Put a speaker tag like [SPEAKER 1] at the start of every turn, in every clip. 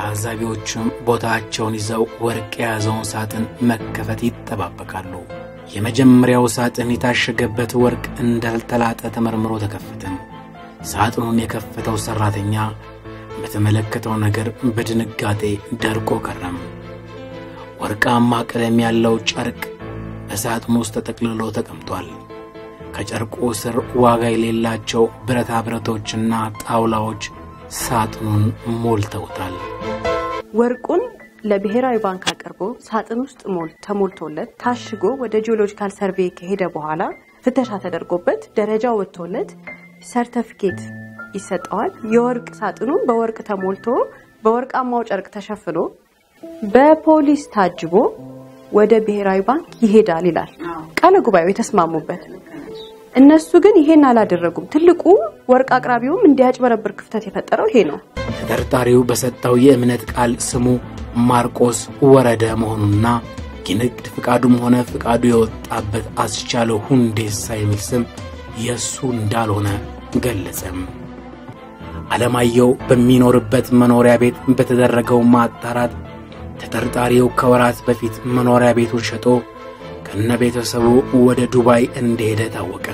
[SPEAKER 1] ታዛቢዎችም ቦታቸውን ይዘው ወርቅ የያዘውን ሳጥን መከፈት ይጠባበቃሉ። የመጀመሪያው ሳጥን የታሸገበት ወርቅ እንዳልተላጠ ተመርምሮ ተከፈተም። ሳጥኑን የከፈተው ሠራተኛ በተመለከተው ነገር በድንጋጤ ደርቆ ቀረም። ወርቃማ ቀለም ያለው ጨርቅ በሳጥኑ ውስጥ ተጠቅልሎ ተቀምጧል። ከጨርቁ ስር ዋጋ የሌላቸው ብረታ ብረቶችና ጣውላዎች ሳጥኑን ሞልተውታል።
[SPEAKER 2] ወርቁን ለብሔራዊ ባንክ አቅርቦ ሳጥን ውስጥ ሞል ተሞልቶለት ታሽጎ ወደ ጂኦሎጂካል ሰርቬይ ከሄደ በኋላ ፍተሻ ተደርጎበት ደረጃ ወጥቶለት ሰርተፊኬት ይሰጠዋል። የወርቅ ሳጥኑ በወርቅ ተሞልቶ በወርቃማው ጨርቅ ተሸፍኖ በፖሊስ ታጅቦ ወደ ብሔራዊ ባንክ ይሄዳል ይላል ቃለ ጉባኤው የተስማሙበት። እነሱ ግን ይሄን አላደረጉም። ትልቁ ወርቅ አቅራቢውም እንዲያጭበረብር ክፍተት የፈጠረው ይሄ ነው።
[SPEAKER 1] ተጠርጣሪው በሰጠው የእምነት ቃል ስሙ ማርቆስ ወረደ መሆኑና የንግድ ፍቃዱም ሆነ ፍቃዱ የወጣበት አስቻለው ሁንዴሳ የሚል ስም የእሱ እንዳልሆነ ገለጸም። አለማየሁ በሚኖርበት መኖሪያ ቤት በተደረገው ማጣራት ተጠርጣሪው ከወራት በፊት መኖሪያ ቤቱን ሸጦ ከነ ቤተሰቡ ወደ ዱባይ እንደሄደ ታወቀ።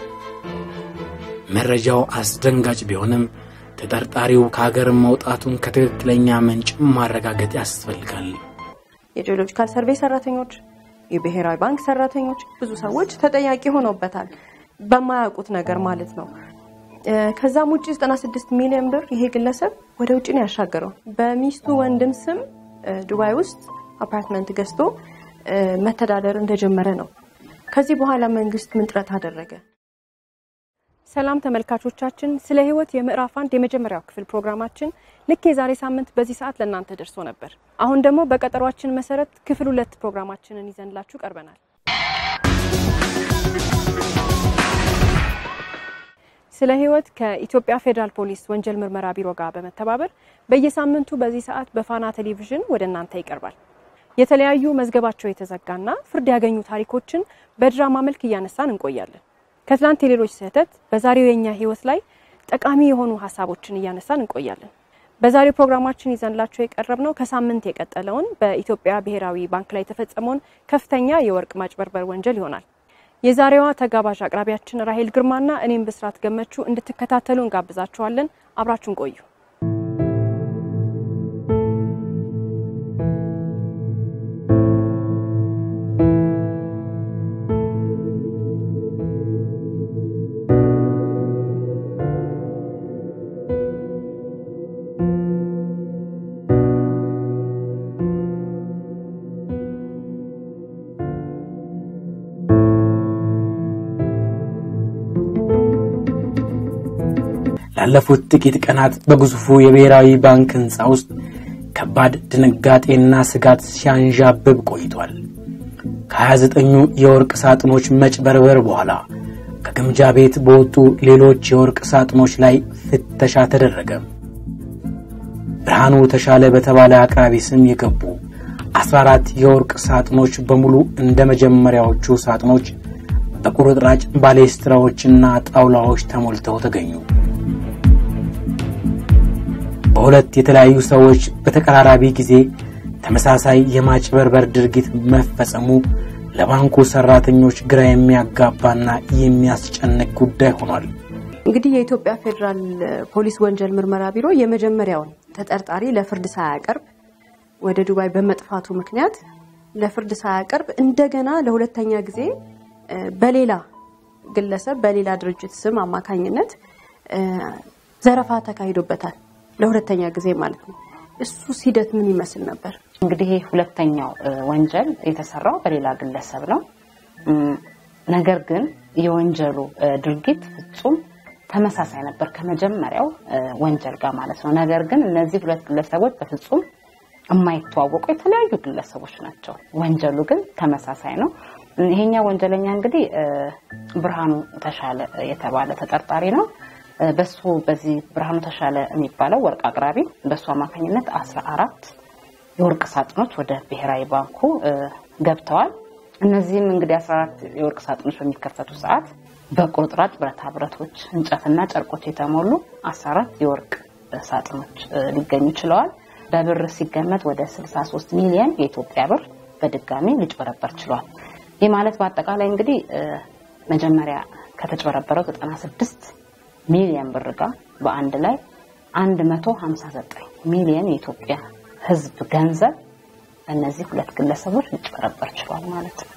[SPEAKER 1] መረጃው አስደንጋጭ ቢሆንም ተጠርጣሪው ከሀገር መውጣቱን ከትክክለኛ ምንጭ ማረጋገጥ ያስፈልጋል።
[SPEAKER 2] የጂኦሎጂካል ሰርቬይ ሰራተኞች፣ የብሔራዊ ባንክ ሰራተኞች፣ ብዙ ሰዎች ተጠያቂ ሆነውበታል በማያውቁት ነገር ማለት ነው። ከዛም ውጭ 96 ሚሊዮን ብር ይሄ ግለሰብ ወደ ውጭ ነው ያሻገረው። በሚስቱ ወንድም ስም ዱባይ ውስጥ አፓርትመንት ገዝቶ መተዳደር እንደጀመረ ነው። ከዚህ በኋላ መንግስት ምን ጥረት አደረገ? ሰላም ተመልካቾቻችን፣ ስለ ህይወት የምዕራፍ አንድ የመጀመሪያው ክፍል ፕሮግራማችን ልክ የዛሬ ሳምንት በዚህ ሰዓት ለእናንተ ደርሶ ነበር። አሁን ደግሞ በቀጠሯችን መሰረት ክፍል ሁለት ፕሮግራማችንን ይዘንላችሁ ቀርበናል። ስለ ህይወት ከኢትዮጵያ ፌዴራል ፖሊስ ወንጀል ምርመራ ቢሮ ጋር በመተባበር በየሳምንቱ በዚህ ሰዓት በፋና ቴሌቪዥን ወደ እናንተ ይቀርባል። የተለያዩ መዝገባቸው የተዘጋና ፍርድ ያገኙ ታሪኮችን በድራማ መልክ እያነሳን እንቆያለን። ከትላንት የሌሎች ስህተት በዛሬው የኛ ህይወት ላይ ጠቃሚ የሆኑ ሀሳቦችን እያነሳን እንቆያለን። በዛሬው ፕሮግራማችን ይዘንላቸው የቀረብነው ከሳምንት የቀጠለውን በኢትዮጵያ ብሔራዊ ባንክ ላይ የተፈጸመውን ከፍተኛ የወርቅ ማጭበርበር ወንጀል ይሆናል። የዛሬዋ ተጋባዥ አቅራቢያችን ራሄል ግርማና እኔም ብስራት ገመቹ እንድትከታተሉ እንጋብዛችኋለን። አብራችሁን ቆዩ።
[SPEAKER 1] ላለፉት ጥቂት ቀናት በግዙፉ የብሔራዊ ባንክ ሕንፃ ውስጥ ከባድ ድንጋጤና ስጋት ሲያንዣብብ ቆይቷል። ከ29ኙ የወርቅ ሳጥኖች መጭበርበር በኋላ ከግምጃ ቤት በወጡ ሌሎች የወርቅ ሳጥኖች ላይ ፍተሻ ተደረገ። ብርሃኑ ተሻለ በተባለ አቅራቢ ስም የገቡ 14 የወርቅ ሳጥኖች በሙሉ እንደ መጀመሪያዎቹ ሳጥኖች በቁርጥራጭ ባሌስትራዎችና ጣውላዎች ተሞልተው ተገኙ። በሁለት የተለያዩ ሰዎች በተቀራራቢ ጊዜ ተመሳሳይ የማጭበርበር ድርጊት መፈጸሙ ለባንኩ ሰራተኞች ግራ የሚያጋባና የሚያስጨንቅ ጉዳይ ሆኗል።
[SPEAKER 2] እንግዲህ የኢትዮጵያ ፌዴራል ፖሊስ ወንጀል ምርመራ ቢሮ የመጀመሪያውን ተጠርጣሪ ለፍርድ ሳያቀርብ ወደ ዱባይ በመጥፋቱ ምክንያት ለፍርድ ሳያቀርብ እንደገና ለሁለተኛ ጊዜ በሌላ ግለሰብ በሌላ ድርጅት ስም አማካኝነት ዘረፋ ተካሂዶበታል። ለሁለተኛ ጊዜ ማለት ነው። እሱ ሂደት ምን ይመስል ነበር?
[SPEAKER 3] እንግዲህ ይህ ሁለተኛው ወንጀል የተሰራው በሌላ ግለሰብ ነው። ነገር ግን የወንጀሉ ድርጊት ፍጹም ተመሳሳይ ነበር ከመጀመሪያው ወንጀል ጋር ማለት ነው። ነገር ግን እነዚህ ሁለት ግለሰቦች በፍጹም የማይተዋወቁ የተለያዩ ግለሰቦች ናቸው። ወንጀሉ ግን ተመሳሳይ ነው። ይሄኛው ወንጀለኛ እንግዲህ ብርሃኑ ተሻለ የተባለ ተጠርጣሪ ነው። በሱ በዚህ ብርሃኑ ተሻለ የሚባለው ወርቅ አቅራቢ በሱ አማካኝነት አስራ አራት የወርቅ ሳጥኖች ወደ ብሔራዊ ባንኩ ገብተዋል። እነዚህም እንግዲህ አስራ አራት የወርቅ ሳጥኖች በሚከፈቱ ሰዓት በቁርጥራጭ ብረታ ብረቶች፣ እንጨትና ጨርቆች የተሞሉ አስራ አራት የወርቅ ሳጥኖች ሊገኙ ችለዋል። በብር ሲገመት ወደ 63 ሚሊዮን የኢትዮጵያ ብር በድጋሚ ሊጭበረበር ችሏል። ይህ ማለት በአጠቃላይ እንግዲህ መጀመሪያ ከተጭበረበረው 96 ሚሊዮን ብር ጋር በአንድ ላይ 159 ሚሊዮን የኢትዮጵያ ሕዝብ ገንዘብ እነዚህ ሁለት ግለሰቦች ሊጭበረበር ችሏል ማለት ነው።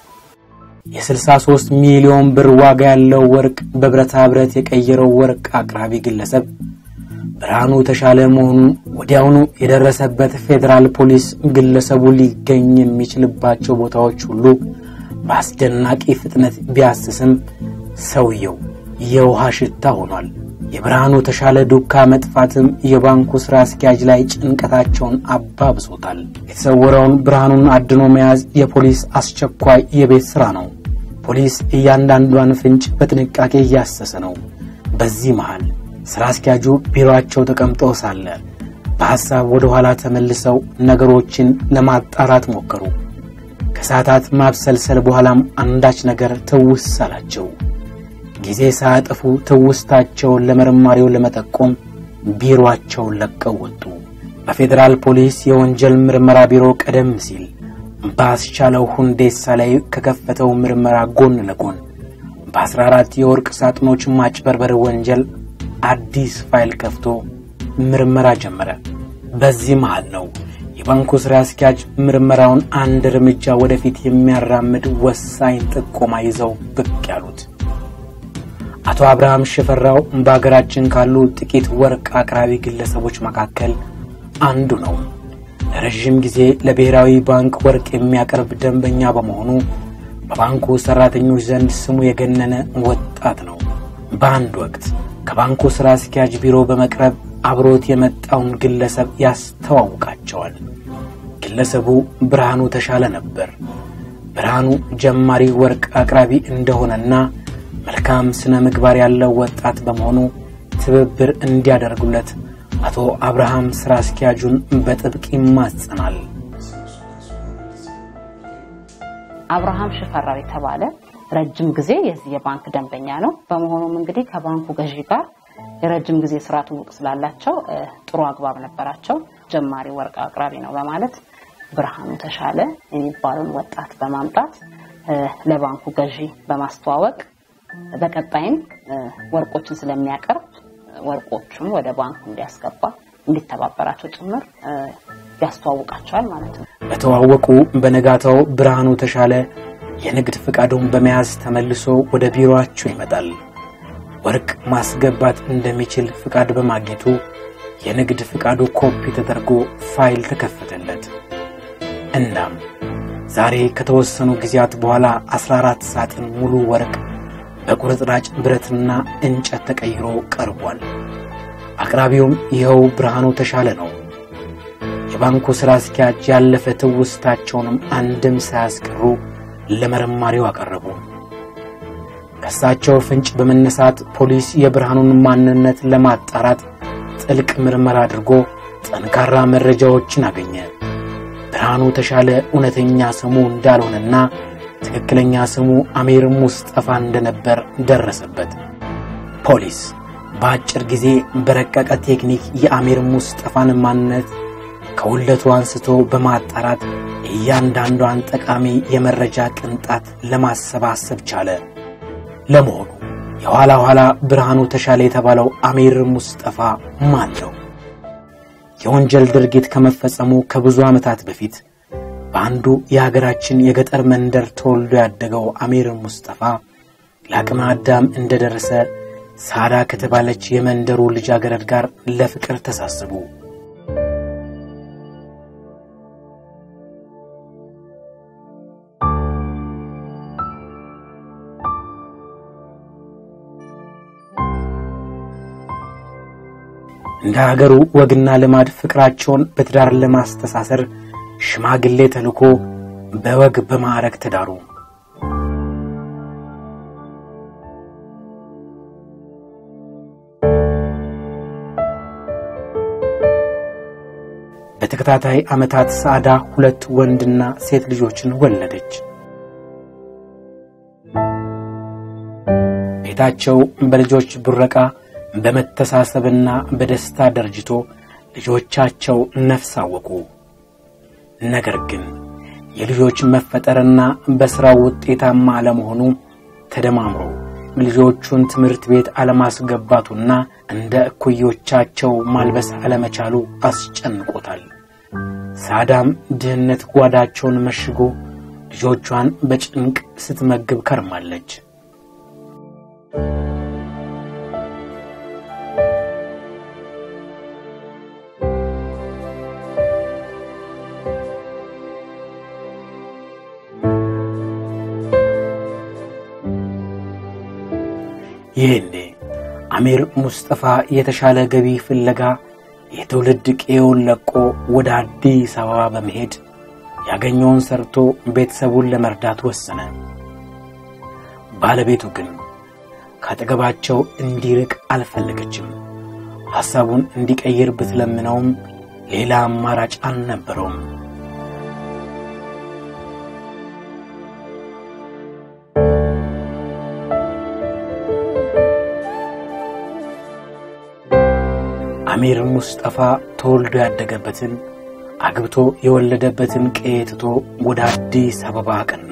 [SPEAKER 1] የ63 ሚሊዮን ብር ዋጋ ያለው ወርቅ በብረታ ብረት የቀየረው ወርቅ አቅራቢ ግለሰብ ብርሃኑ ተሻለ መሆኑን ወዲያውኑ የደረሰበት ፌዴራል ፖሊስ ግለሰቡ ሊገኝ የሚችልባቸው ቦታዎች ሁሉ በአስደናቂ ፍጥነት ቢያስስም ሰውየው የውሃ ሽታ ሆኗል። የብርሃኑ ተሻለ ዱካ መጥፋትም የባንኩ ሥራ አስኪያጅ ላይ ጭንቀታቸውን አባብሶታል። የተሰወረውን ብርሃኑን አድኖ መያዝ የፖሊስ አስቸኳይ የቤት ሥራ ነው። ፖሊስ እያንዳንዷን ፍንጭ በጥንቃቄ እያሰሰ ነው። በዚህ መሃል ሥራ አስኪያጁ ቢሮአቸው ተቀምጠው ሳለ በሐሳብ ወደ ኋላ ተመልሰው ነገሮችን ለማጣራት ሞከሩ። ከሰዓታት ማብሰልሰል በኋላም አንዳች ነገር ትውስ አላቸው። ጊዜ ሳያጠፉ ትውስታቸውን ለመርማሪው ለመጠቆም ቢሮአቸውን ለቀው ወጡ። በፌዴራል ፖሊስ የወንጀል ምርመራ ቢሮ ቀደም ሲል በአስቻለው ሁንዴሳ ላይ ከከፈተው ምርመራ ጎን ለጎን በ14 የወርቅ ሳጥኖች ማጭበርበር ወንጀል አዲስ ፋይል ከፍቶ ምርመራ ጀመረ። በዚህ መሃል ነው የባንኩ ሥራ አስኪያጅ ምርመራውን አንድ እርምጃ ወደፊት የሚያራምድ ወሳኝ ጥቆማ ይዘው ብቅ ያሉት። አቶ አብርሃም ሽፈራው በአገራችን ካሉ ጥቂት ወርቅ አቅራቢ ግለሰቦች መካከል አንዱ ነው። ለረዥም ጊዜ ለብሔራዊ ባንክ ወርቅ የሚያቀርብ ደንበኛ በመሆኑ በባንኩ ሠራተኞች ዘንድ ስሙ የገነነ ወጣት ነው። በአንድ ወቅት ከባንኩ ሥራ አስኪያጅ ቢሮ በመቅረብ አብሮት የመጣውን ግለሰብ ያስተዋውቃቸዋል። ግለሰቡ ብርሃኑ ተሻለ ነበር። ብርሃኑ ጀማሪ ወርቅ አቅራቢ እንደሆነና መልካም ስነ ምግባር ያለው ወጣት በመሆኑ ትብብር እንዲያደርጉለት አቶ አብርሃም ሥራ አስኪያጁን በጥብቅ ይማጸናል።
[SPEAKER 3] አብርሃም ሽፈራው የተባለ ረጅም ጊዜ የዚህ የባንክ ደንበኛ ነው። በመሆኑም እንግዲህ ከባንኩ ገዢ ጋር የረጅም ጊዜ ስራ ትውውቅ ስላላቸው ጥሩ አግባብ ነበራቸው። ጀማሪ ወርቅ አቅራቢ ነው በማለት ብርሃኑ ተሻለ የሚባለውን ወጣት በማምጣት ለባንኩ ገዢ በማስተዋወቅ በቀጣይም ወርቆችን ስለሚያቀርብ ወርቆቹን ወደ ባንኩ እንዲያስገባ እንዲተባበራቸው ጭምር ያስተዋውቃቸዋል ማለት ነው።
[SPEAKER 1] በተዋወቁ በነጋታው ብርሃኑ ተሻለ የንግድ ፍቃዱን በመያዝ ተመልሶ ወደ ቢሮአቸው ይመጣል። ወርቅ ማስገባት እንደሚችል ፍቃድ በማግኘቱ የንግድ ፍቃዱ ኮፒ ተደርጎ ፋይል ተከፈተለት። እናም ዛሬ ከተወሰኑ ጊዜያት በኋላ 14 ሳጥን ሙሉ ወርቅ በቁርጥራጭ ብረትና እንጨት ተቀይሮ ቀርቧል። አቅራቢውም ይኸው ብርሃኑ ተሻለ ነው። የባንኩ ሥራ አስኪያጅ ያለፈ ትውስታቸውንም አንድም ሳያስቀሩ ለመርማሪው አቀረቡ። ከእሳቸው ፍንጭ በመነሳት ፖሊስ የብርሃኑን ማንነት ለማጣራት ጥልቅ ምርመራ አድርጎ ጠንካራ መረጃዎችን አገኘ። ብርሃኑ ተሻለ እውነተኛ ስሙ እንዳልሆነና ትክክለኛ ስሙ አሚር ሙስጠፋ እንደነበር ደረሰበት። ፖሊስ በአጭር ጊዜ በረቀቀ ቴክኒክ የአሚር ሙስጠፋን ማንነት ከውለቱ አንስቶ በማጣራት እያንዳንዷን ጠቃሚ የመረጃ ቅንጣት ለማሰባሰብ ቻለ። ለመሆኑ የኋላ ኋላ ብርሃኑ ተሻለ የተባለው አሚር ሙስጠፋ ማን ነው? የወንጀል ድርጊት ከመፈጸሙ ከብዙ ዓመታት በፊት በአንዱ የሀገራችን የገጠር መንደር ተወልዶ ያደገው አሚር ሙስጠፋ ለአቅመ አዳም እንደደረሰ ሳዳ ከተባለች የመንደሩ ልጃገረድ ጋር ለፍቅር ተሳስቡ። እንደ ሀገሩ ወግና ልማድ ፍቅራቸውን በትዳር ለማስተሳሰር ሽማግሌ ተልኮ በወግ በማዕረግ ተዳሩ። በተከታታይ ዓመታት ሳዕዳ ሁለት ወንድና ሴት ልጆችን ወለደች። ቤታቸው በልጆች ቡረቃ በመተሳሰብና በደስታ ደርጅቶ ልጆቻቸው ነፍስ አወቁ። ነገር ግን የልጆች መፈጠርና በሥራው ውጤታማ አለመሆኑ ተደማምሮ ልጆቹን ትምህርት ቤት አለማስገባቱና እንደ እኩዮቻቸው ማልበስ አለመቻሉ አስጨንቆታል። ሳዳም ድህነት ጓዳቸውን መሽጎ ልጆቿን በጭንቅ ስትመግብ ከርማለች። ይህኔ አሚር ሙስጠፋ የተሻለ ገቢ ፍለጋ የትውልድ ቄውን ለቆ ወደ አዲስ አበባ በመሄድ ያገኘውን ሰርቶ ቤተሰቡን ለመርዳት ወሰነ። ባለቤቱ ግን ካጠገባቸው እንዲርቅ አልፈለገችም። ሐሳቡን እንዲቀይር ብትለምነውም ሌላ አማራጭ አልነበረውም። አሚር ሙስጠፋ ተወልዶ ያደገበትን አግብቶ የወለደበትን ቀዬ ትቶ ወደ አዲስ አበባ አቀና።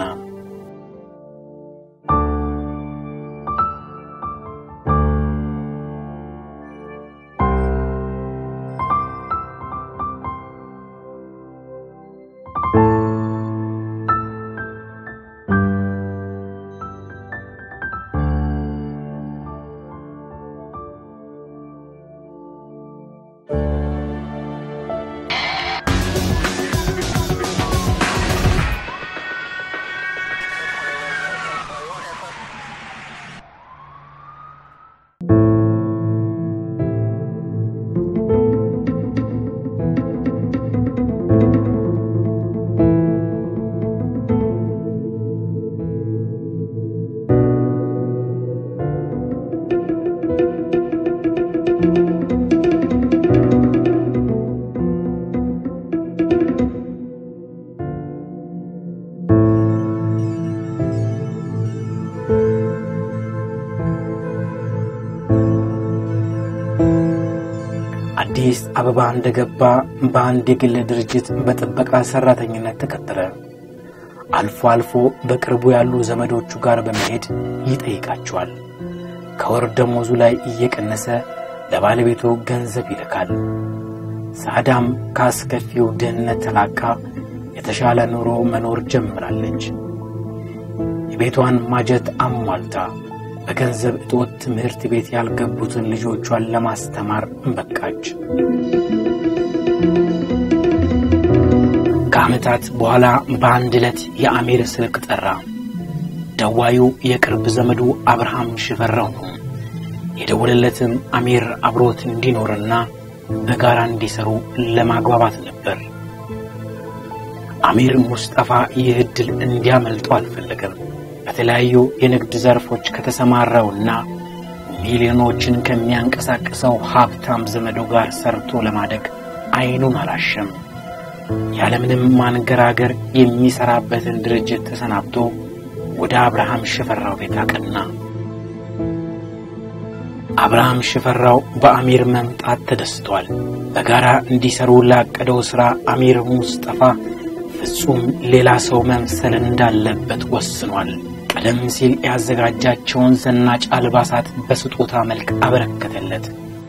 [SPEAKER 1] አዲስ አበባ እንደገባ በአንድ የግል ድርጅት በጥበቃ ሠራተኝነት ተቀጠረ። አልፎ አልፎ በቅርቡ ያሉ ዘመዶቹ ጋር በመሄድ ይጠይቃቸዋል። ከወር ደሞዙ ላይ እየቀነሰ ለባለቤቱ ገንዘብ ይልካል። ሳዳም ከአስከፊው ድህነት ተላቃ የተሻለ ኑሮ መኖር ጀምራለች። የቤቷን ማጀት አሟልታ በገንዘብ እጦት ትምህርት ቤት ያልገቡትን ልጆቿን ለማስተማር በቃች። ከዓመታት በኋላ በአንድ ዕለት የአሚር ስልክ ጠራ። ደዋዩ የቅርብ ዘመዱ አብርሃም ሽፈራው ነው። የደወለለትም አሚር አብሮት እንዲኖርና በጋራ እንዲሰሩ ለማግባባት ነበር። አሚር ሙስጠፋ ይህ ዕድል እንዲያመልጠው አልፈለገም። በተለያዩ የንግድ ዘርፎች ከተሰማራውና ሚሊዮኖችን ከሚያንቀሳቅሰው ሀብታም ዘመዱ ጋር ሰርቶ ለማደግ አይኑን አላሸም። ያለምንም ማንገራገር የሚሰራበትን ድርጅት ተሰናብቶ ወደ አብርሃም ሽፈራው ቤት አቀና። አብርሃም ሽፈራው በአሚር መምጣት ተደስቷል። በጋራ እንዲሰሩ ላቀደው ሥራ አሚር ሙስጠፋ ፍጹም ሌላ ሰው መምሰል እንዳለበት ወስኗል። ቀደም ሲል ያዘጋጃቸውን ዘናጭ አልባሳት በስጦታ መልክ አበረከተለት።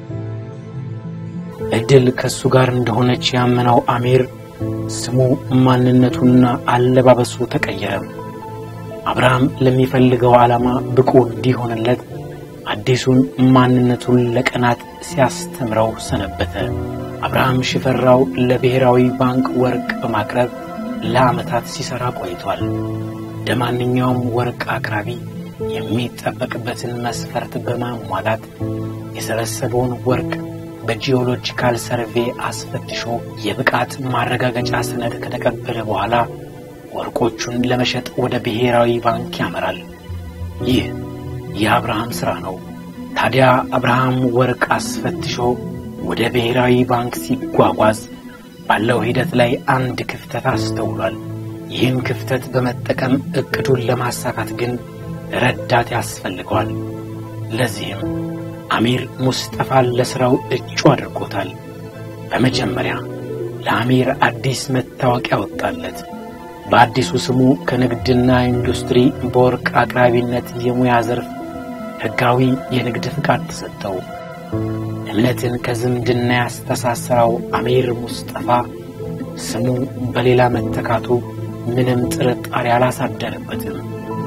[SPEAKER 1] ዕድል ከእሱ ጋር እንደሆነች ያመነው አሚር ስሙ፣ ማንነቱና አለባበሱ ተቀየረ። አብርሃም ለሚፈልገው ዓላማ ብቁ እንዲሆንለት አዲሱን ማንነቱን ለቀናት ሲያስተምረው ሰነበተ። አብርሃም ሽፈራው ለብሔራዊ ባንክ ወርቅ በማቅረብ ለዓመታት ሲሠራ ቆይቷል። እንደ ማንኛውም ወርቅ አቅራቢ የሚጠበቅበትን መስፈርት በማሟላት የሰበሰበውን ወርቅ በጂኦሎጂካል ሰርቬ አስፈትሾ የብቃት ማረጋገጫ ሰነድ ከተቀበለ በኋላ ወርቆቹን ለመሸጥ ወደ ብሔራዊ ባንክ ያመራል። ይህ የአብርሃም ሥራ ነው። ታዲያ አብርሃም ወርቅ አስፈትሾ ወደ ብሔራዊ ባንክ ሲጓጓዝ ባለው ሂደት ላይ አንድ ክፍተት አስተውሏል። ይህን ክፍተት በመጠቀም ዕቅዱን ለማሳካት ግን ረዳት ያስፈልገዋል። ለዚህም አሚር ሙስጠፋን ለሥራው እጩ አድርጎታል። በመጀመሪያ ለአሚር አዲስ መታወቂያ ወጣለት። በአዲሱ ስሙ ከንግድና ኢንዱስትሪ በወርቅ አቅራቢነት የሙያ ዘርፍ ሕጋዊ የንግድ ፍቃድ ተሰጠው። እምነትን ከዝምድና ያስተሳሰረው አሚር ሙስጠፋ ስሙ በሌላ መተካቱ ምንም ጥርጣሬ አላሳደረበትም።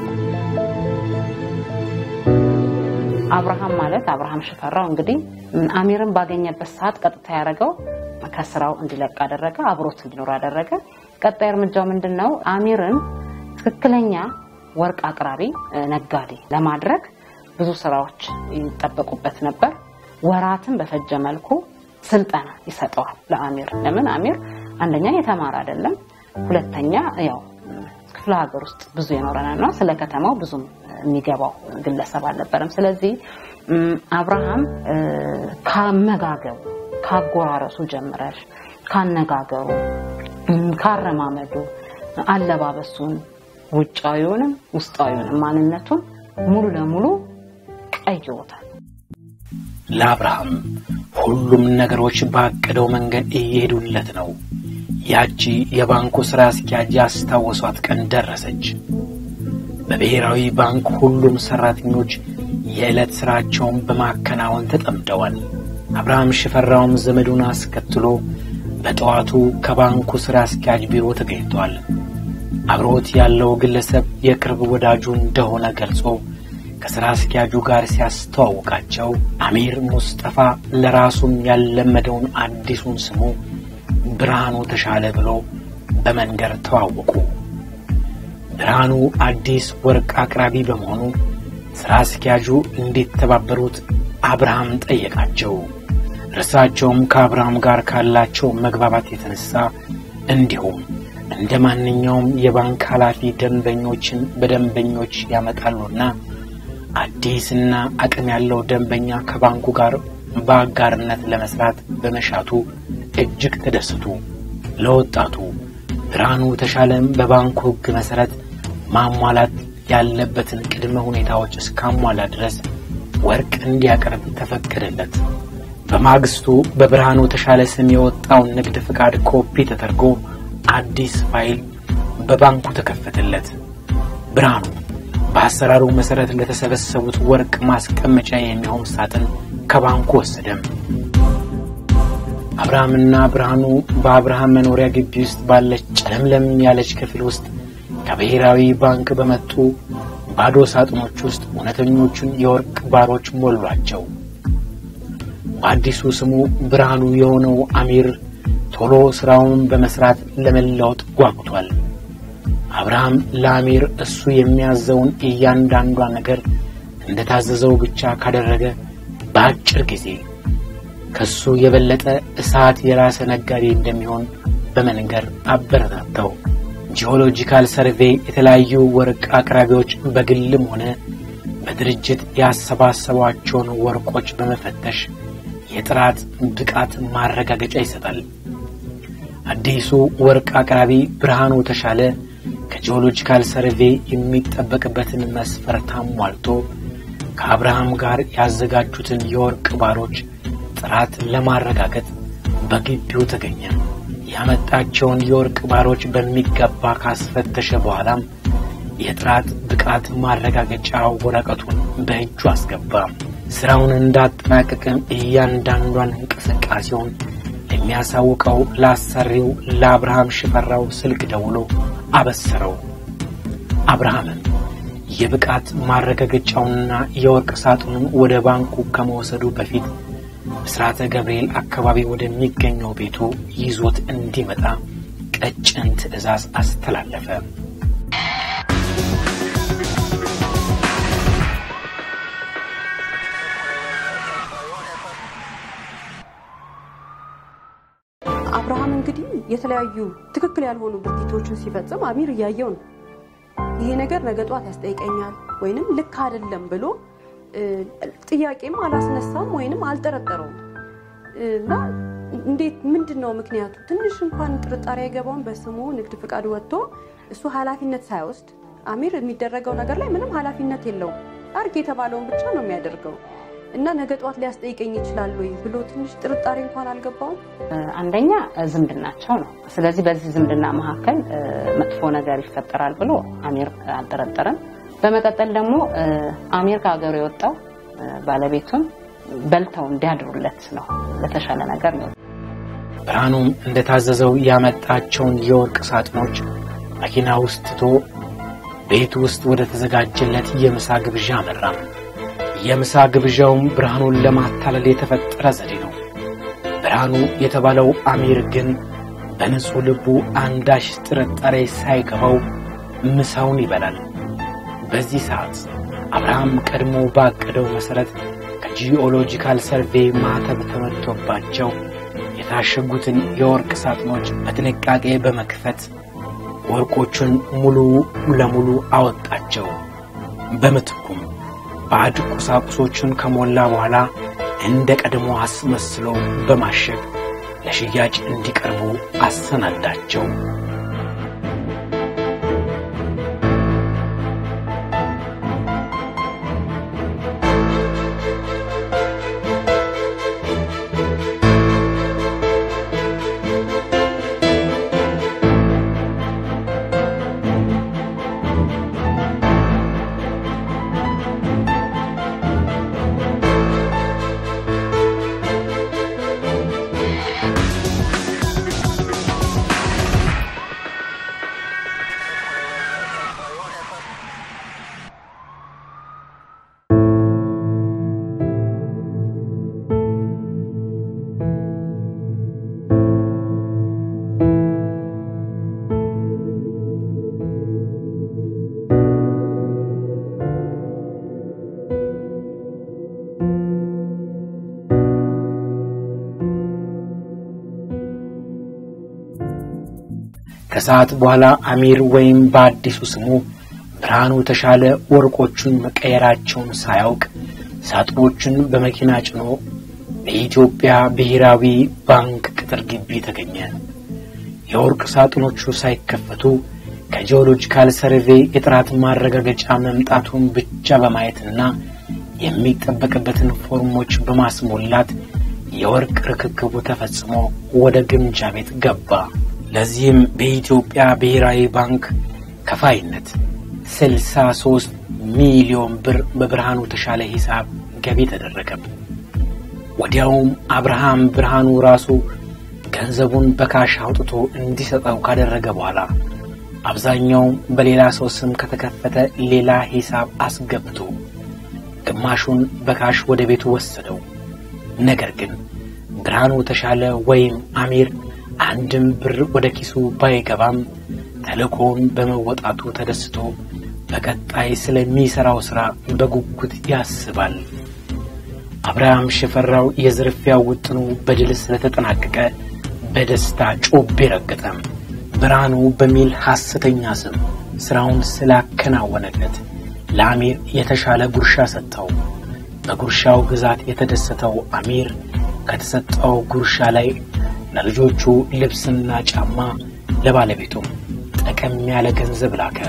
[SPEAKER 3] አብርሃም ማለት አብርሃም ሽፈራው እንግዲህ አሚርን ባገኘበት ሰዓት ቀጥታ ያደረገው ከስራው እንዲለቅ አደረገ፣ አብሮት እንዲኖር አደረገ። ቀጣይ እርምጃው ምንድን ነው? አሚርን ትክክለኛ ወርቅ አቅራቢ ነጋዴ ለማድረግ ብዙ ስራዎች ይጠበቁበት ነበር። ወራትን በፈጀ መልኩ ስልጠና ይሰጠዋል ለአሚር። ለምን አሚር አንደኛ የተማረ አይደለም፣ ሁለተኛ ያው ክፍለ ሀገር ውስጥ ብዙ የኖረና ስለ ከተማው ብዙም የሚገባው ግለሰብ አልነበረም። ስለዚህ አብርሃም ካመጋገቡ ካጎራረሱ ጀምረሽ ካነጋገሩ፣ ካረማመዱ፣ አለባበሱን፣ ውጫዊውንም ውስጣዊውንም ማንነቱን ሙሉ ለሙሉ ቀይሮታል።
[SPEAKER 1] ለአብርሃም ሁሉም ነገሮች ባቀደው መንገድ እየሄዱለት ነው። ያቺ የባንኩ ሥራ አስኪያጅ ያስታወሷት ቀን ደረሰች። በብሔራዊ ባንክ ሁሉም ሠራተኞች የዕለት ሥራቸውን በማከናወን ተጠምደዋል። አብርሃም ሽፈራውም ዘመዱን አስከትሎ በጠዋቱ ከባንኩ ሥራ አስኪያጅ ቢሮ ተገኝቷል። አብሮት ያለው ግለሰብ የቅርብ ወዳጁ እንደሆነ ገልጾ ከሥራ አስኪያጁ ጋር ሲያስተዋውቃቸው አሚር ሙስጠፋ ለራሱም ያለመደውን አዲሱን ስሙ ብርሃኑ ተሻለ ብሎ በመንገር ተዋወቁ። ብርሃኑ አዲስ ወርቅ አቅራቢ በመሆኑ ሥራ አስኪያጁ እንዲተባበሩት አብርሃም ጠየቃቸው። እርሳቸውም ከአብርሃም ጋር ካላቸው መግባባት የተነሳ እንዲሁም እንደ ማንኛውም የባንክ ኃላፊ ደንበኞችን በደንበኞች ያመጣሉና አዲስና አቅም ያለው ደንበኛ ከባንኩ ጋር በአጋርነት ለመስራት በመሻቱ እጅግ ተደሰቱ። ለወጣቱ ብርሃኑ ተሻለም በባንኩ ሕግ መሠረት ማሟላት ያለበትን ቅድመ ሁኔታዎች እስካሟላ ድረስ ወርቅ እንዲያቀርብ ተፈቀደለት። በማግስቱ በብርሃኑ ተሻለ ስም የወጣውን ንግድ ፍቃድ ኮፒ ተደርጎ አዲስ ፋይል በባንኩ ተከፈተለት። ብርሃኑ በአሰራሩ መሠረት ለተሰበሰቡት ወርቅ ማስቀመጫ የሚሆን ሳጥን ከባንኩ ወሰደም። አብርሃምና ብርሃኑ በአብርሃም መኖሪያ ግቢ ውስጥ ባለች ጨለምለም ያለች ክፍል ውስጥ ከብሔራዊ ባንክ በመጡ ባዶ ሳጥኖች ውስጥ እውነተኞቹን የወርቅ ባሮች ሞሏቸው። በአዲሱ ስሙ ብርሃኑ የሆነው አሚር ቶሎ ሥራውን በመሥራት ለመለወጥ ጓጉቷል። አብርሃም ለአሚር እሱ የሚያዘውን እያንዳንዷ ነገር እንደ ታዘዘው ብቻ ካደረገ በአጭር ጊዜ ከሱ የበለጠ እሳት የራሰ ነጋዴ እንደሚሆን በመንገር አበረታታው። ጂኦሎጂካል ሰርቬይ የተለያዩ ወርቅ አቅራቢዎች በግልም ሆነ በድርጅት ያሰባሰቧቸውን ወርቆች በመፈተሽ የጥራት ብቃት ማረጋገጫ ይሰጣል። አዲሱ ወርቅ አቅራቢ ብርሃኑ ተሻለ ከጂኦሎጂካል ሰርቬይ የሚጠበቅበትን መስፈርት አሟልቶ ከአብርሃም ጋር ያዘጋጁትን የወርቅ ባሮች ጥራት ለማረጋገጥ በግቢው ተገኘ። ያመጣቸውን የወርቅ ባሮች በሚገባ ካስፈተሸ በኋላም የጥራት ብቃት ማረጋገጫ ወረቀቱን በእጁ አስገባ። ስራውን እንዳጠናቀቅም እያንዳንዷን እንቅስቃሴውን የሚያሳውቀው ለአሰሪው ለአብርሃም ሽፈራው ስልክ ደውሎ አበሰረው። አብርሃምም የብቃት ማረጋገጫውንና የወርቅ ሳጥኑን ወደ ባንኩ ከመወሰዱ በፊት ብስራተ ገብርኤል አካባቢ ወደሚገኘው ቤቱ ይዞት እንዲመጣ ቀጭን ትዕዛዝ አስተላለፈ።
[SPEAKER 2] አብርሃም እንግዲህ የተለያዩ ትክክል ያልሆኑ ድርጊቶችን ሲፈጽም አሚር እያየው ነው። ይሄ ነገር ነገ ጧት ያስጠይቀኛል ወይንም ልክ አይደለም ብሎ ጥያቄም አላስነሳም ወይንም አልጠረጠረውም እና እንዴት ምንድን ነው ምክንያቱ? ትንሽ እንኳን ጥርጣሬ አይገባውም። በስሙ ንግድ ፍቃድ ወጥቶ እሱ ኃላፊነት ሳይወስድ አሚር የሚደረገው ነገር ላይ ምንም ኃላፊነት የለውም። አርግ የተባለውን ብቻ ነው የሚያደርገው
[SPEAKER 4] እና ነገ ጠዋት ሊያስጠይቀኝ ይችላል ወይ ብሎ ትንሽ ጥርጣሬ እንኳን አልገባውም።
[SPEAKER 3] አንደኛ ዝምድናቸው ነው። ስለዚህ በዚህ ዝምድና መካከል መጥፎ ነገር ይፈጠራል ብሎ አሚር አልጠረጠረም። በመቀጠል ደግሞ አሚር ከሀገሩ የወጣው ባለቤቱን በልተው እንዲያድሩለት ነው፣ ለተሻለ ነገር ነው።
[SPEAKER 1] ብርሃኑም እንደታዘዘው ያመጣቸውን የወርቅ ሳጥኖች መኪና ውስጥ ትቶ ቤት ውስጥ ወደ ተዘጋጀለት የምሳ ግብዣ አመራ። የምሳ ግብዣውም ብርሃኑን ለማታለል የተፈጠረ ዘዴ ነው። ብርሃኑ የተባለው አሚር ግን በንጹሕ ልቡ አንዳች ጥርጣሬ ሳይገባው ምሳውን ይበላል። በዚህ ሰዓት አብርሃም ቀድሞ ባቀደው መሠረት ከጂኦሎጂካል ሰርቬይ ማተብ ተመትቶባቸው የታሸጉትን የወርቅ ሳጥኖች በጥንቃቄ በመክፈት ወርቆቹን ሙሉ ለሙሉ አወጣቸው። በምትኩም ባዕድ ቁሳቁሶቹን ከሞላ በኋላ እንደ ቀድሞ አስመስሎ በማሸግ ለሽያጭ እንዲቀርቡ አሰናዳቸው። ከሰዓት በኋላ አሚር ወይም በአዲሱ ስሙ ብርሃኑ ተሻለ ወርቆቹን መቀየራቸውን ሳያውቅ ሳጥኖቹን በመኪና ጭኖ በኢትዮጵያ ብሔራዊ ባንክ ቅጥር ግቢ ተገኘ። የወርቅ ሳጥኖቹ ሳይከፈቱ ከጂኦሎጂካል ሰርቬይ የጥራት ማረጋገጫ መምጣቱን ብቻ በማየትና የሚጠበቅበትን ፎርሞች በማስሞላት የወርቅ ርክክቡ ተፈጽሞ ወደ ግምጃ ቤት ገባ። ለዚህም በኢትዮጵያ ብሔራዊ ባንክ ከፋይነት 63 ሚሊዮን ብር በብርሃኑ ተሻለ ሂሳብ ገቢ ተደረገ። ወዲያውም አብርሃም ብርሃኑ ራሱ ገንዘቡን በካሽ አውጥቶ እንዲሰጠው ካደረገ በኋላ አብዛኛው በሌላ ሰው ስም ከተከፈተ ሌላ ሂሳብ አስገብቶ ግማሹን በካሽ ወደ ቤቱ ወሰደው። ነገር ግን ብርሃኑ ተሻለ ወይም አሚር አንድም ብር ወደ ኪሱ ባይገባም ተልእኮውን በመወጣቱ ተደስቶ በቀጣይ ስለሚሠራው ሥራ በጉጉት ያስባል። አብርሃም ሽፈራው የዝርፊያው ውጥኑ በድል ስለተጠናቀቀ በደስታ ጮቤ ረገጠም። ብርሃኑ በሚል ሐሰተኛ ስም ሥራውን ስላከናወነለት ለአሚር የተሻለ ጉርሻ ሰጠው። በጉርሻው ብዛት የተደሰተው አሚር ከተሰጠው ጉርሻ ላይ ለልጆቹ ልብስና ጫማ ለባለቤቱም ጠቀም ያለ ገንዘብ ላከ።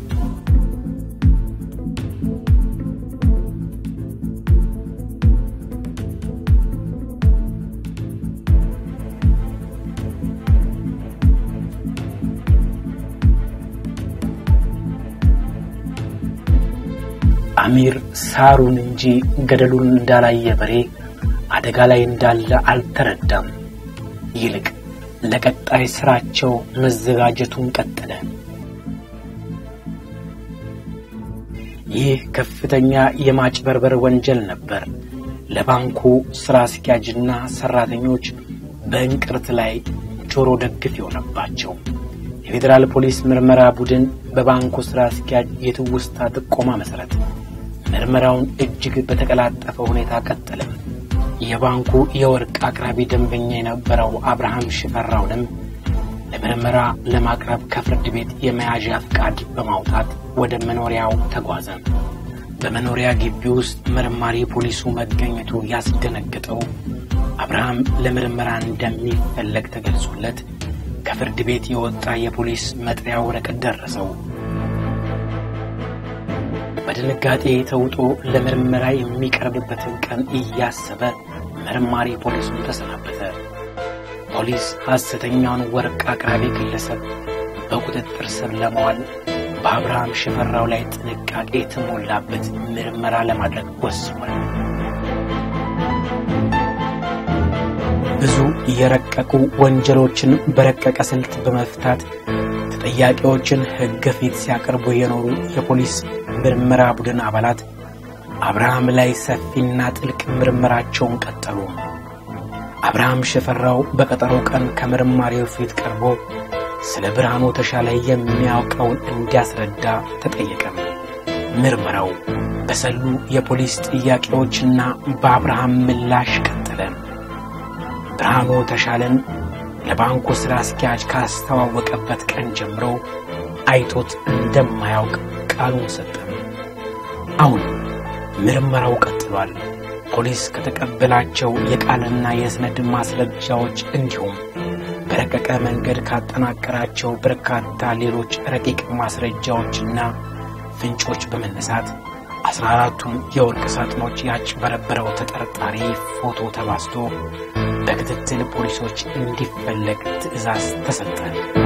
[SPEAKER 1] አሚር ሳሩን እንጂ ገደሉን እንዳላየ በሬ አደጋ ላይ እንዳለ አልተረዳም። ይልቅ ለቀጣይ ስራቸው መዘጋጀቱን ቀጠለ። ይህ ከፍተኛ የማጭበርበር ወንጀል ነበር። ለባንኩ ስራ አስኪያጅና ሰራተኞች በእንቅርት ላይ ጆሮ ደግፍ የሆነባቸው። የፌዴራል ፖሊስ ምርመራ ቡድን በባንኩ ስራ አስኪያጅ የትውስታ ጥቆማ መሠረት ምርመራውን እጅግ በተቀላጠፈ ሁኔታ ቀጠለም። የባንኩ የወርቅ አቅራቢ ደንበኛ የነበረው አብርሃም ሽፈራውንም ለምርመራ ለማቅረብ ከፍርድ ቤት የመያዣ ፍቃድ በማውጣት ወደ መኖሪያው ተጓዘ። በመኖሪያ ግቢ ውስጥ መርማሪ ፖሊሱ መገኘቱ ያስደነገጠው አብርሃም ለምርመራ እንደሚፈለግ ተገልጾለት ከፍርድ ቤት የወጣ የፖሊስ መጥሪያ ወረቀት ደረሰው። በድንጋጤ ተውጦ ለምርመራ የሚቀርብበትን ቀን እያሰበ መርማሪ ፖሊሱን ተሰናበተ። ፖሊስ ሐሰተኛውን ወርቅ አቅራቢ ግለሰብ በቁጥጥር ስር ለመዋል በአብርሃም ሽፈራው ላይ ጥንቃቄ የተሞላበት ምርመራ ለማድረግ ወስኗል። ብዙ የረቀቁ ወንጀሎችን በረቀቀ ስልት በመፍታት ተጠያቂዎችን ሕግ ፊት ሲያቀርቡ የኖሩ የፖሊስ ምርመራ ቡድን አባላት አብርሃም ላይ ሰፊና ጥልቅ ምርመራቸውን ቀጠሉ። አብርሃም ሽፈራው በቀጠሮ ቀን ከመርማሪው ፊት ቀርቦ ስለ ብርሃኑ ተሻለ የሚያውቀውን እንዲያስረዳ ተጠየቀም። ምርመራው በሰሉ የፖሊስ ጥያቄዎችና በአብርሃም ምላሽ ቀጠለ። ብርሃኑ ተሻለን ለባንኩ ሥራ አስኪያጅ ካስተዋወቀበት ቀን ጀምሮ አይቶት እንደማያውቅ ቃሉን ሰጠም። አሁን ምርመራው ቀጥሏል። ፖሊስ ከተቀበላቸው የቃልና የሰነድ ማስረጃዎች እንዲሁም በረቀቀ መንገድ ካጠናቀራቸው በርካታ ሌሎች ረቂቅ ማስረጃዎችና ፍንጮች በመነሳት አስራ አራቱን የወርቅ ሳጥኖች ያጭበረበረው ተጠርጣሪ ፎቶ ተባስቶ በክትትል ፖሊሶች እንዲፈለግ ትዕዛዝ ተሰጠ።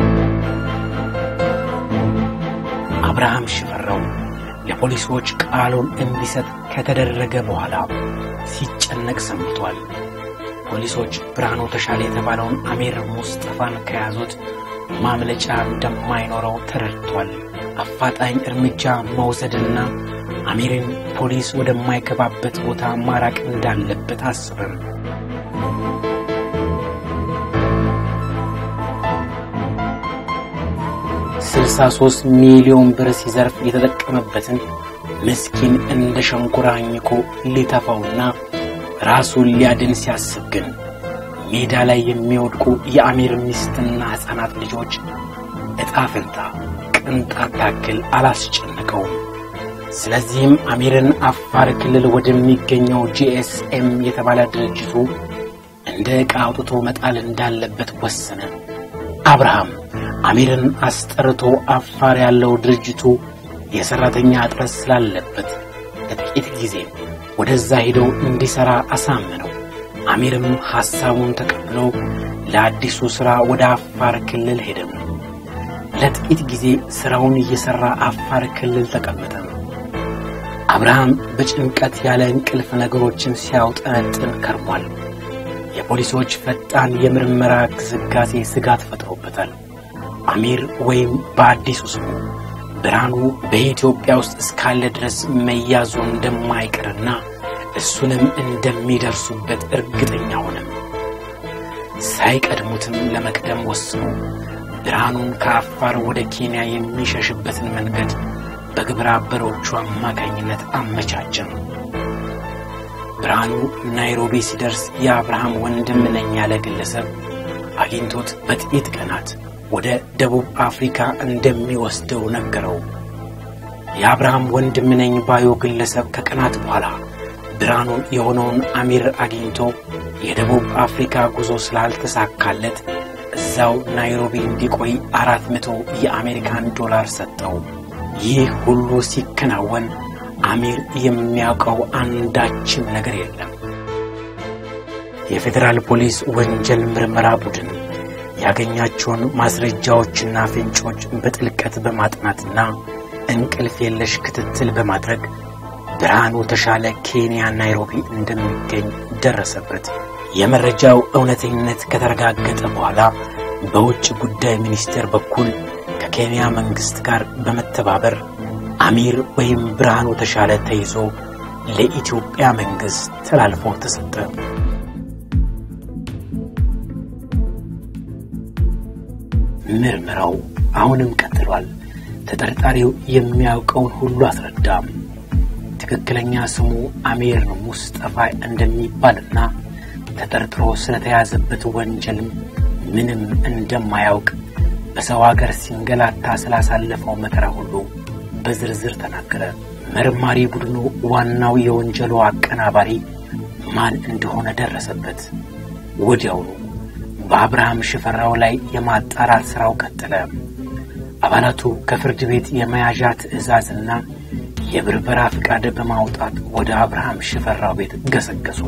[SPEAKER 1] አብርሃም ሽፈራው ለፖሊሶች ቃሉን እንዲሰጥ ከተደረገ በኋላ ሲጨነቅ ሰምቷል። ፖሊሶች ብርሃኑ ተሻለ የተባለውን አሚር ሙስጠፋን ከያዙት ማምለጫ እንደማይኖረው ተረድቷል። አፋጣኝ እርምጃ መውሰድና አሚርን ፖሊስ ወደማይገባበት ቦታ ማራቅ እንዳለበት አስበም። ስልሳ ሦስት ሚሊዮን ብር ሲዘርፍ የተጠቀመበትን ምስኪን እንደ ሸንኮራ አኝኮ ሊተፋውና ራሱን ሊያድን ሲያስብ ግን ሜዳ ላይ የሚወድቁ የአሚር ሚስትና ሕፃናት ልጆች ዕጣ ፈንታ ቅንጣት ታክል አላስጨነቀውም። ስለዚህም አሚርን አፋር ክልል ወደሚገኘው ጂኤስኤም የተባለ ድርጅቱ እንደ ዕቃ አውጥቶ መጣል እንዳለበት ወሰነ። አብርሃም አሚርን አስጠርቶ አፋር ያለው ድርጅቱ የሠራተኛ እጥረት ስላለበት ለጥቂት ጊዜ ወደዛ ሄደው እንዲሠራ አሳመነው። አሚርም ሐሳቡን ተቀብሎ ለአዲሱ ሥራ ወደ አፋር ክልል ሄደም። ለጥቂት ጊዜ ሥራውን እየሠራ አፋር ክልል ተቀመጠ። አብርሃም በጭንቀት ያለ እንቅልፍ ነገሮችን ሲያውጠነጥን ከርሟል። የፖሊሶች ፈጣን የምርመራ ግስጋሴ ስጋት ፈጥሮበታል። አሚር ወይም በአዲሱ ስሙ ብርሃኑ በኢትዮጵያ ውስጥ እስካለ ድረስ መያዙ እንደማይቀርና እሱንም እንደሚደርሱበት እርግጠኛ ሆነም። ሳይቀድሙትም ለመቅደም ወስኖ ብርሃኑን ከአፋር ወደ ኬንያ የሚሸሽበትን መንገድ በግብረ አበሮቹ አማካኝነት አመቻቸም። ብርሃኑ ናይሮቢ ሲደርስ የአብርሃም ወንድም ነኝ ያለ ግለሰብ አግኝቶት በጥቂት ቀናት ወደ ደቡብ አፍሪካ እንደሚወስደው ነገረው። የአብርሃም ወንድም ነኝ ባዩ ግለሰብ ከቀናት በኋላ ብርሃኑ የሆነውን አሚር አግኝቶ የደቡብ አፍሪካ ጉዞ ስላልተሳካለት እዛው ናይሮቢ እንዲቆይ አራት መቶ የአሜሪካን ዶላር ሰጠው። ይህ ሁሉ ሲከናወን አሚር የሚያውቀው አንዳችም ነገር የለም። የፌዴራል ፖሊስ ወንጀል ምርመራ ቡድን ያገኛቸውን ማስረጃዎችና ፍንጮች በጥልቀት በማጥናትና እንቅልፍ የለሽ ክትትል በማድረግ ብርሃኑ ተሻለ ኬንያ ናይሮቢ እንደሚገኝ ደረሰበት። የመረጃው እውነተኝነት ከተረጋገጠ በኋላ በውጭ ጉዳይ ሚኒስቴር በኩል ከኬንያ መንግሥት ጋር በመተባበር አሚር ወይም ብርሃኑ ተሻለ ተይዞ ለኢትዮጵያ መንግሥት ተላልፎ ተሰጠ። ምርመራው አሁንም ቀጥሏል። ተጠርጣሪው የሚያውቀውን ሁሉ አስረዳም። ትክክለኛ ስሙ አሚር ሙስጠፋ እንደሚባልና ተጠርጥሮ ስለተያዘበት ወንጀልም ምንም እንደማያውቅ በሰው አገር ሲንገላታ ስላሳለፈው መከራ ሁሉ በዝርዝር ተናገረ። መርማሪ ቡድኑ ዋናው የወንጀሉ አቀናባሪ ማን እንደሆነ ደረሰበት። ወዲያውኑ በአብርሃም ሽፈራው ላይ የማጣራት ሥራው ቀጠለ። አባላቱ ከፍርድ ቤት የመያዣ ትዕዛዝና የብርበራ ፍቃድ በማውጣት ወደ አብርሃም ሽፈራው ቤት ገሰገሱ።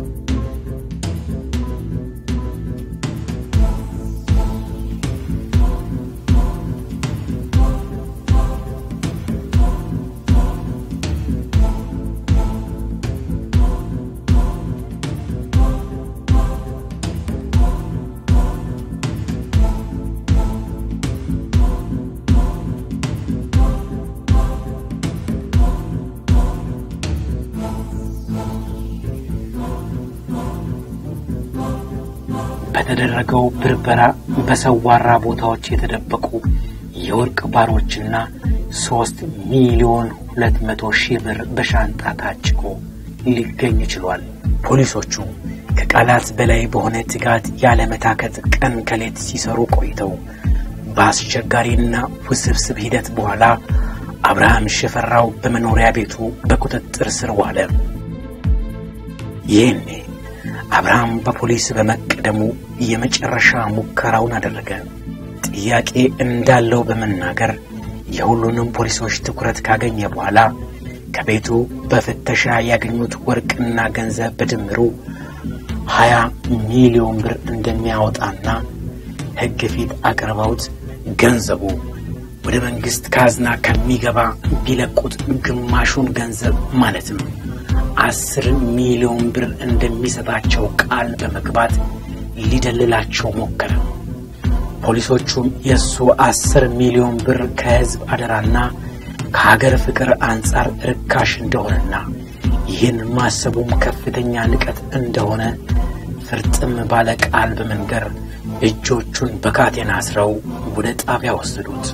[SPEAKER 1] በተደረገው ብርበራ በሰዋራ ቦታዎች የተደበቁ የወርቅ ባሮችና ሶስት ሚሊዮን ሁለት መቶ ሺህ ብር በሻንጣ ታጭቆ ሊገኝ ችሏል። ፖሊሶቹ ከቃላት በላይ በሆነ ትጋት ያለመታከት ቀን ከሌት ሲሰሩ ቆይተው በአስቸጋሪና ውስብስብ ሂደት በኋላ አብርሃም ሽፈራው በመኖሪያ ቤቱ በቁጥጥር ስር ዋለ። ይህኔ አብርሃም በፖሊስ በመቀደሙ የመጨረሻ ሙከራውን አደረገ። ጥያቄ እንዳለው በመናገር የሁሉንም ፖሊሶች ትኩረት ካገኘ በኋላ ከቤቱ በፍተሻ ያገኙት ወርቅና ገንዘብ በድምሩ ሀያ ሚሊዮን ብር እንደሚያወጣና ሕግ ፊት አቅርበውት ገንዘቡ ወደ መንግሥት ካዝና ከሚገባ ቢለቁት ግማሹን ገንዘብ ማለትም አስር ሚሊዮን ብር እንደሚሰጣቸው ቃል በመግባት ሊደልላቸው ሞከረ። ፖሊሶቹም የእሱ አስር ሚሊዮን ብር ከሕዝብ አደራና ከሀገር ፍቅር አንጻር ርካሽ እንደሆነና ይህን ማሰቡም ከፍተኛ ንቀት እንደሆነ ፍርጥም ባለ ቃል በመንገር እጆቹን በካቴና አስረው ወደ ጣቢያ ወሰዱት።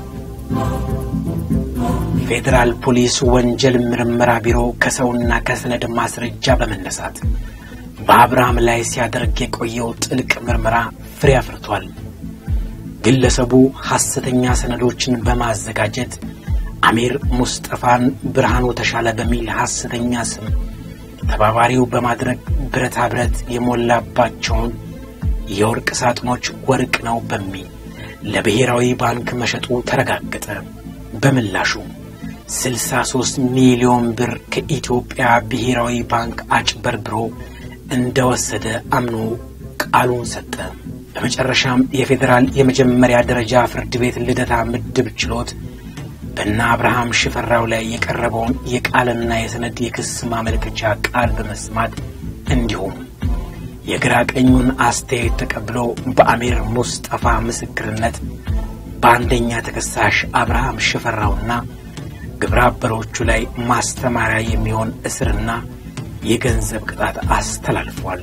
[SPEAKER 1] ፌዴራል ፖሊስ ወንጀል ምርመራ ቢሮ ከሰውና ከሰነድ ማስረጃ በመነሳት በአብርሃም ላይ ሲያደርግ የቆየው ጥልቅ ምርመራ ፍሬ አፍርቷል። ግለሰቡ ሐሰተኛ ሰነዶችን በማዘጋጀት አሚር ሙስጠፋን ብርሃኑ ተሻለ በሚል ሐሰተኛ ስም ተባባሪው በማድረግ ብረታ ብረት የሞላባቸውን የወርቅ ሳጥኖች ወርቅ ነው በሚል ለብሔራዊ ባንክ መሸጡ ተረጋገጠ። በምላሹ 63 ሚሊዮን ብር ከኢትዮጵያ ብሔራዊ ባንክ አጭበርብሮ እንደወሰደ አምኖ ቃሉን ሰጠ። በመጨረሻም የፌዴራል የመጀመሪያ ደረጃ ፍርድ ቤት ልደታ ምድብ ችሎት በእነ አብርሃም ሽፈራው ላይ የቀረበውን የቃልና የሰነድ የክስ ማመልከቻ ቃል በመስማት እንዲሁም የግራ ቀኙን አስተያየት ተቀብሎ በአሚር ሙስጠፋ ምስክርነት በአንደኛ ተከሳሽ አብርሃም ሽፈራውና ግብረ አበሮቹ ላይ ማስተማሪያ የሚሆን እስርና የገንዘብ ቅጣት አስተላልፏል።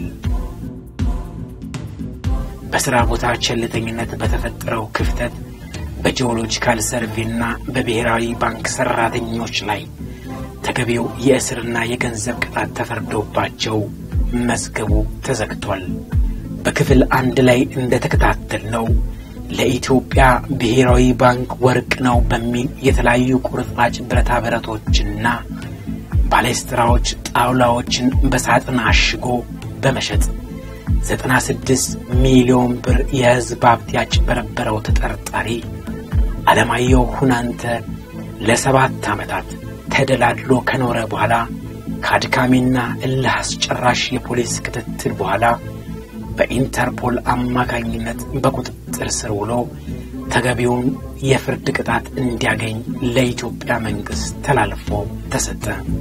[SPEAKER 1] በሥራ ቦታ ቸልተኝነት በተፈጠረው ክፍተት በጂኦሎጂካል ሰርቬና በብሔራዊ ባንክ ሠራተኞች ላይ ተገቢው የእስርና የገንዘብ ቅጣት ተፈርዶባቸው መዝገቡ ተዘግቷል። በክፍል አንድ ላይ እንደተከታተልነው ለኢትዮጵያ ብሔራዊ ባንክ ወርቅ ነው በሚል የተለያዩ ቁርጥራጭ ብረታ ብረቶችና ባሌስትራዎች፣ ጣውላዎችን በሳጥን አሽጎ በመሸጥ 96 ሚሊዮን ብር የሕዝብ ሀብት ያጭበረበረው ተጠርጣሪ አለማየሁ ሁናንተ ለሰባት ዓመታት ተደላድሎ ከኖረ በኋላ ከአድካሚና እልህ አስጨራሽ የፖሊስ ክትትል በኋላ በኢንተርፖል አማካኝነት በቁጥጥር ስር ውሎ ተገቢውን የፍርድ ቅጣት እንዲያገኝ ለኢትዮጵያ መንግሥት ተላልፎ ተሰጠ።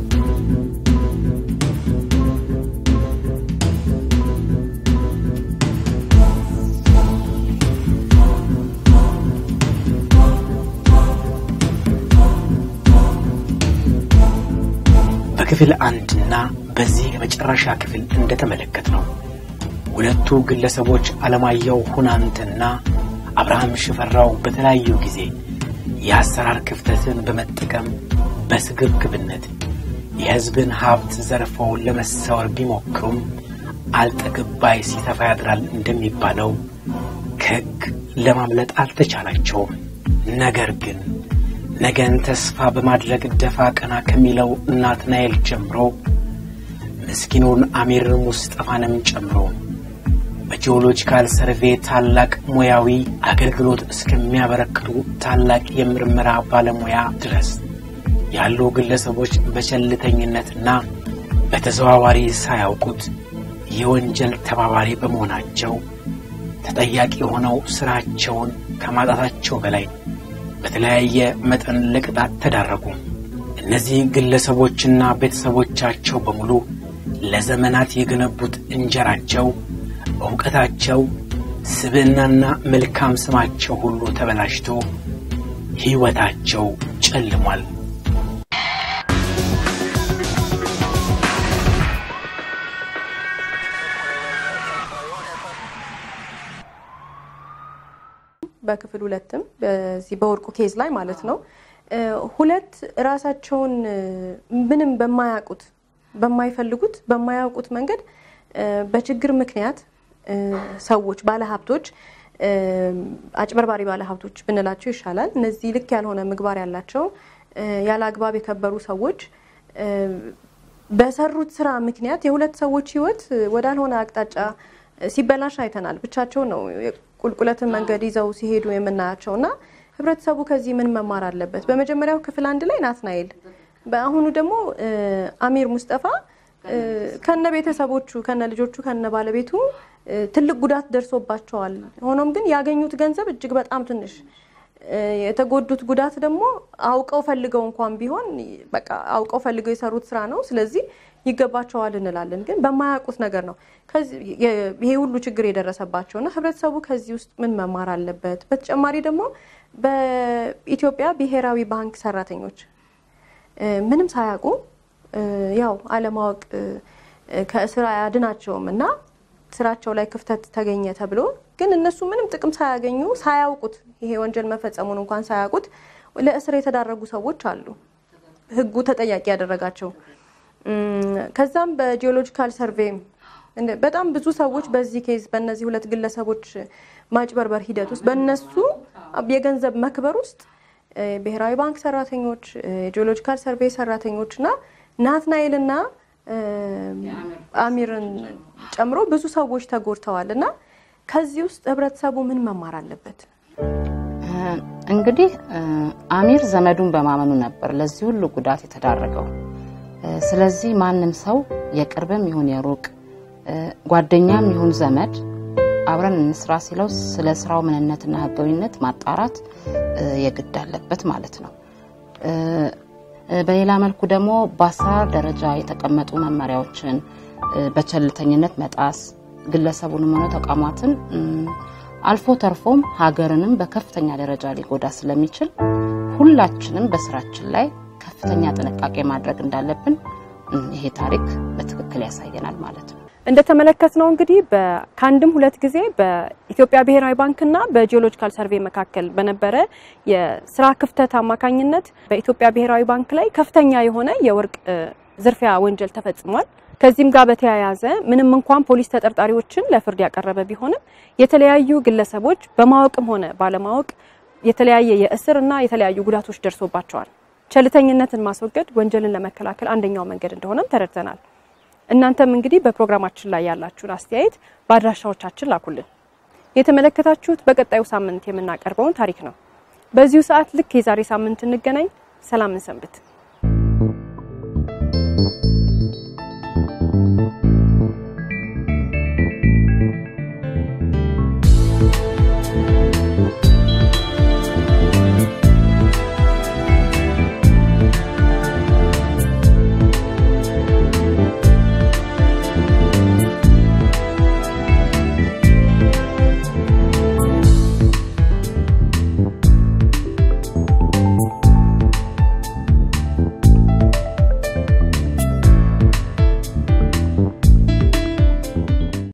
[SPEAKER 1] በክፍል አንድና በዚህ የመጨረሻ ክፍል እንደተመለከት ነው ሁለቱ ግለሰቦች አለማየሁ ሁናንትና አብርሃም ሽፈራው በተለያዩ ጊዜ የአሰራር ክፍተትን በመጠቀም በስግብግብነት የሕዝብን ሀብት ዘርፈው ለመሰወር ቢሞክሩም አልጠግባይ ሲተፋ ያድራል እንደሚባለው ከሕግ ለማምለጥ አልተቻላቸውም። ነገር ግን ነገን ተስፋ በማድረግ ደፋ ቀና ከሚለው ናትናኤል ጀምሮ ምስኪኑን አሚር ሙስጠፋንም ጨምሮ በጂኦሎጂካል ሰርቬ ታላቅ ሙያዊ አገልግሎት እስከሚያበረክቱ ታላቅ የምርመራ ባለሙያ ድረስ ያሉ ግለሰቦች በቸልተኝነትና በተዘዋዋሪ ሳያውቁት የወንጀል ተባባሪ በመሆናቸው ተጠያቂ ሆነው ስራቸውን ከማጣታቸው በላይ በተለያየ መጠን ለቅጣት ተዳረጉ። እነዚህ ግለሰቦችና ቤተሰቦቻቸው በሙሉ ለዘመናት የገነቡት እንጀራቸው፣ እውቀታቸው፣ ስብዕናና መልካም ስማቸው ሁሉ ተበላሽቶ ሕይወታቸው ጨልሟል።
[SPEAKER 4] በክፍል ሁለትም በዚህ በወርቁ ኬዝ ላይ ማለት ነው ሁለት ራሳቸውን ምንም በማያውቁት በማይፈልጉት በማያውቁት መንገድ በችግር ምክንያት ሰዎች ባለሀብቶች አጭበርባሪ ባለሀብቶች ብንላቸው ይሻላል። እነዚህ ልክ ያልሆነ ምግባር ያላቸው ያለ አግባብ የከበሩ ሰዎች በሰሩት ስራ ምክንያት የሁለት ሰዎች ህይወት ወዳልሆነ አቅጣጫ ሲበላሽ አይተናል። ብቻቸው ነው ቁልቁለትን መንገድ ይዘው ሲሄዱ የምናያቸው እና ህብረተሰቡ ከዚህ ምን መማር አለበት? በመጀመሪያው ክፍል አንድ ላይ ናትናኤል፣ በአሁኑ ደግሞ አሚር ሙስጠፋ ከነ ቤተሰቦቹ ከነ ልጆቹ ከነ ባለቤቱ ትልቅ ጉዳት ደርሶባቸዋል። ሆኖም ግን ያገኙት ገንዘብ እጅግ በጣም ትንሽ፣ የተጎዱት ጉዳት ደግሞ አውቀው ፈልገው እንኳን ቢሆን በቃ አውቀው ፈልገው የሰሩት ስራ ነው። ስለዚህ ይገባቸዋል እንላለን። ግን በማያውቁት ነገር ነው ይሄ ሁሉ ችግር የደረሰባቸው እና ህብረተሰቡ ከዚህ ውስጥ ምን መማር አለበት? በተጨማሪ ደግሞ በኢትዮጵያ ብሔራዊ ባንክ ሰራተኞች ምንም ሳያውቁ ያው አለማወቅ ከእስር አያድናቸውም እና ስራቸው ላይ ክፍተት ተገኘ ተብሎ ግን እነሱ ምንም ጥቅም ሳያገኙ ሳያውቁት ይሄ ወንጀል መፈጸሙን እንኳን ሳያውቁት ለእስር የተዳረጉ ሰዎች አሉ። ህጉ ተጠያቂ ያደረጋቸው ከዛም በጂኦሎጂካል ሰርቬይም በጣም ብዙ ሰዎች በዚህ ኬዝ በእነዚህ ሁለት ግለሰቦች ማጭበርበር ሂደት ውስጥ በእነሱ የገንዘብ መክበር ውስጥ ብሔራዊ ባንክ ሰራተኞች፣ የጂኦሎጂካል ሰርቬይ ሰራተኞች እና ናትናኤልና አሚርን ጨምሮ ብዙ ሰዎች ተጎድተዋል እና ከዚህ ውስጥ ህብረተሰቡ ምን መማር አለበት?
[SPEAKER 3] እንግዲህ አሚር ዘመዱን በማመኑ ነበር ለዚህ ሁሉ ጉዳት የተዳረገው። ስለዚህ ማንም ሰው የቅርብም ይሁን የሩቅ ጓደኛም ይሁን ዘመድ አብረን እንስራ ሲለው ስለ ስራው ምንነትና ህጋዊነት ማጣራት የግድ አለበት ማለት ነው። በሌላ መልኩ ደግሞ በአሰራር ደረጃ የተቀመጡ መመሪያዎችን በቸልተኝነት መጣስ ግለሰቡንም ሆነ ተቋማትን አልፎ ተርፎም ሀገርንም በከፍተኛ ደረጃ ሊጎዳ ስለሚችል ሁላችንም በስራችን ላይ ከፍተኛ ጥንቃቄ ማድረግ እንዳለብን ይሄ ታሪክ በትክክል ያሳየናል ማለት ነው።
[SPEAKER 2] እንደተመለከትነው እንግዲህ ከአንድም ሁለት ጊዜ በኢትዮጵያ ብሔራዊ ባንክና በጂኦሎጂካል ሰርቬይ መካከል በነበረ የስራ ክፍተት አማካኝነት በኢትዮጵያ ብሔራዊ ባንክ ላይ ከፍተኛ የሆነ የወርቅ ዝርፊያ ወንጀል ተፈጽሟል። ከዚህም ጋር በተያያዘ ምንም እንኳን ፖሊስ ተጠርጣሪዎችን ለፍርድ ያቀረበ ቢሆንም የተለያዩ ግለሰቦች በማወቅም ሆነ ባለማወቅ የተለያየ የእስር እና የተለያዩ ጉዳቶች ደርሶባቸዋል። ቸልተኝነትን ማስወገድ ወንጀልን ለመከላከል አንደኛው መንገድ እንደሆነም ተረድተናል። እናንተም እንግዲህ በፕሮግራማችን ላይ ያላችሁን አስተያየት በአድራሻዎቻችን ላኩልን። የተመለከታችሁት በቀጣዩ ሳምንት የምናቀርበውን ታሪክ ነው። በዚሁ ሰዓት ልክ የዛሬ ሳምንት እንገናኝ። ሰላምን ሰንብት።